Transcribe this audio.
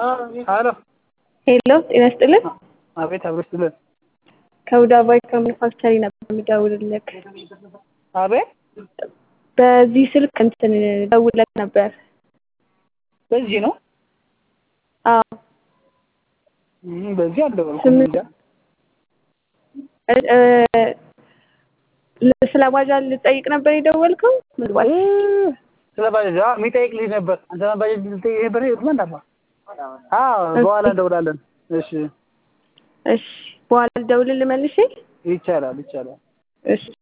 ሄሎ ሄሎ ጤና ይስጥልን። አቤት አብሮ ይስጥልን። ከሁዳ ባይክ ከማኑፋክቸሪ ነበር የምደውልልህ። አቤት በዚህ ስልክ እንትን ደውለህ ነበር። በዚህ ነው አዎ እም፣ በዚህ አልደወልኩም። ስምንት እንጃ እ- እ፣ ስለ ባጃጅ ልጠይቅ ነበር የደወልከው? ምናልባት እ፣ ስለ ባጃጅ አዎ፣ የሚጠይቅ ልጅ ነበር። አንተ ባጃጅ ልጠይቅ ነበር የት መንዳፋ? አዎ፣ በኋላ እንደውላለን። እሺ፣ እሺ፣ በኋላ ልደውልልህ መልሼ። ይቻላል ይቻላል። እሺ